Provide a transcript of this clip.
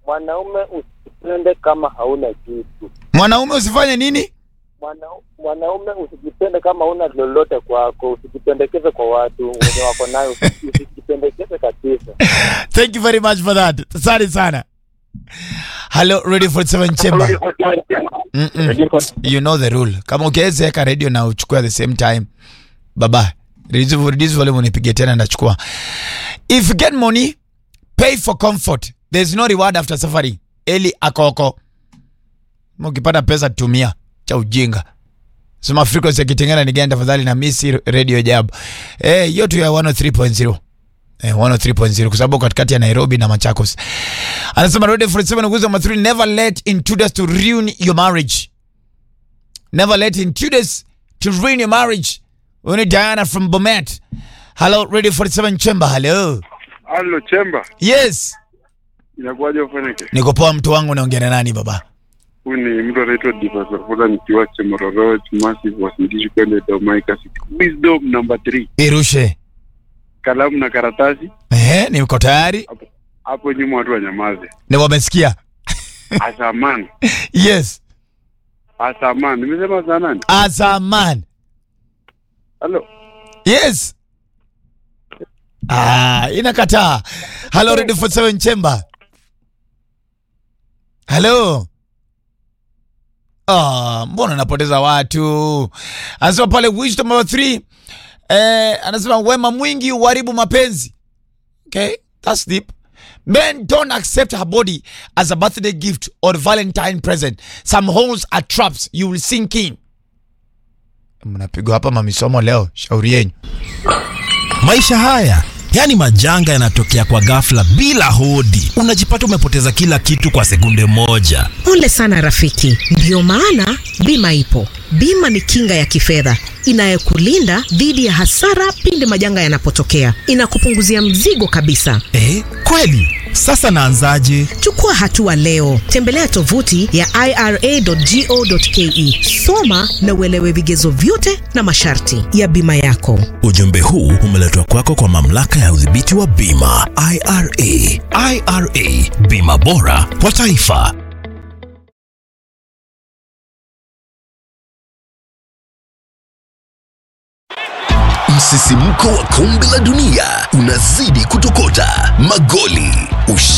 mwanaume usijipende kama hauna kitu. Mwanaume usifanye nini? Mwana, mwanaume usijipende kama hauna lolote kwako, usijipendekeze kwa watu wenye wako nayo, usi- usijipendekeze kabisa. Thank you very much for that. Asante sana. Hello, ready for seven chamber. Mm-mm. You know the rule. Kama ukiweza weka radio na uchukue at the same time. Baba, reduce reduce volume unipige tena ndachukua. If you get money, pay for comfort. There's no reward after suffering. Eli akoko. Ukipata pesa tumia cha ujinga. Sema frequency ya Kitengela ni gani tafadhali na misi radio jab. Eh, hiyo tu ya 103.0. Eh, 103.0 kwa sababu katikati ya Nairobi na Machakos. Anasema Radio 47 nguzo namba 3 never let intruders to ruin your marriage. Never let intruders to ruin your marriage. Uni Diana from Bomet. Hello Radio 47 Chamber. Hello. Halo Chemba, Yes. inakuwaje ufanyike? Niko poa mtu wangu naongea na nani baba? Huyu ni mtu anaitwa Divasafola nikiwa Chemororo Massive wasindishi kwende Domaika City. Wisdom number 3. Irushe. Kalamu na karatasi Eh, niko tayari. hapo- hapo nyuma watu wanyamaze. Ni wamesikia. Asaman. Yes. Asaman. Nimesema saa nani? As a man. Halo. Yes. Ah, inakataa. Hello Radio 47 Chamber. Hello. Ah, mbona napoteza watu? Anasema pale wisdom number 3. Eh, anasema wema mwingi uharibu mapenzi. Okay, that's deep. Men don't accept her body as a birthday gift or Valentine present. Some holes are traps you will sink in. Mnapigwa hapa mamisomo leo, shauri yenyu. Maisha haya yaani majanga yanatokea kwa ghafla bila hodi, unajipata umepoteza kila kitu kwa sekunde moja. Pole sana rafiki, ndiyo maana bima ipo. Bima ni kinga ya kifedha inayokulinda dhidi ya hasara pindi majanga yanapotokea. Inakupunguzia mzigo kabisa. Eh, kweli? Sasa naanzaje? Chukua hatua leo, tembelea tovuti ya ira.go.ke, soma na uelewe vigezo vyote na masharti ya bima yako. Ujumbe huu umeletwa kwako kwa mamlaka ya udhibiti wa bima IRA. IRA, bima bora kwa taifa. Msisimko wa kombe la dunia unazidi kutokota, magoli ush